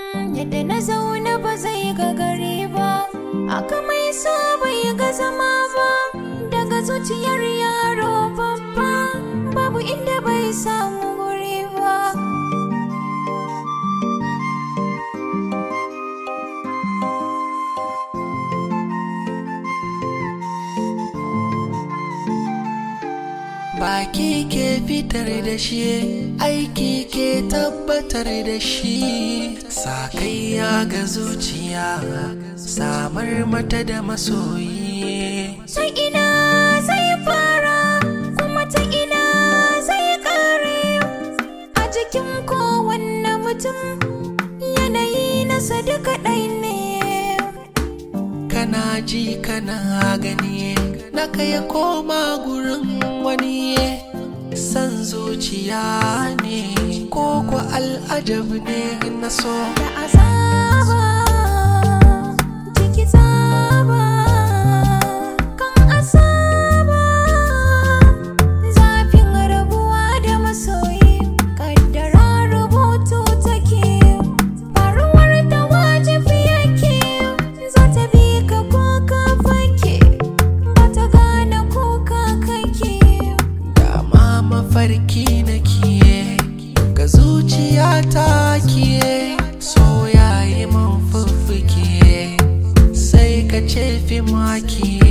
yadda na zauna ba zai ga gari ba aka mai so bai ga zama ba daga zuciyar yaro babba babu inda bai samu guri ba Baki ke fitar da shi, aiki ke tabbatar da shi. Sakayya ga zuciya, samar mata da masoyi. ta ina zai fara kuma ta ina zai kare a jikin kowanne mutum yanayi nasa duka ɗai ne Kana ji kana gani, naka ya koma gurin wani. San zuciya ne, ko ko al'ajab ne na so. da azaba jiki tsaba kan asaba zafin rabuwa da masoyi kaddara rubutu take faruwar da wajibi yake za ta bi ka ko ka fake ba ta gane ko ka kake Dama mafarki nake ga zuciya ta kiye so yayi man fuffuke sai ka ce fi maki